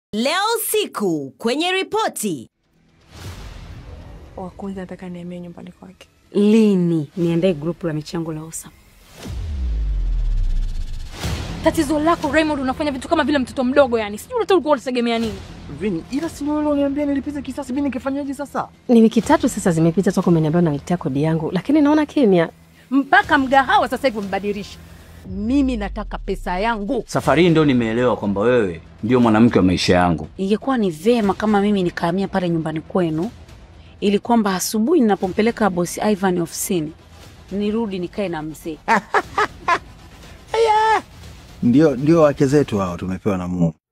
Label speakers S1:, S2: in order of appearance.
S1: Leo usiku kwenye ripoti.
S2: wa kwanza nataka nihamie nyumbani kwake.
S3: Lini niandae grupu la michango la OSAM?
S2: Tatizo lako Raymond, unafanya vitu kama vile mtoto mdogo yani. Sijui hata ulikuwa unategemea nini?
S4: Vini, ila si wewe uniambia nilipize kisasi, mimi ningefanyaje sasa?
S5: Ni wiki tatu sasa zimepita toka umeniambia unaletea kodi yangu, lakini naona kimya.
S6: mpaka mgahawa sasa hivi umebadilisha. Mimi nataka pesa yangu.
S7: Safari hii ndio nimeelewa kwamba wewe ndio mwanamke wa maisha yangu.
S3: Ingekuwa ni vema kama mimi nikahamia pale nyumbani kwenu, ili kwamba asubuhi ninapompeleka bosi Ivan ofisini nirudi nikae na mzee.
S8: Ndio, ndio wake zetu hao tumepewa na Mungu.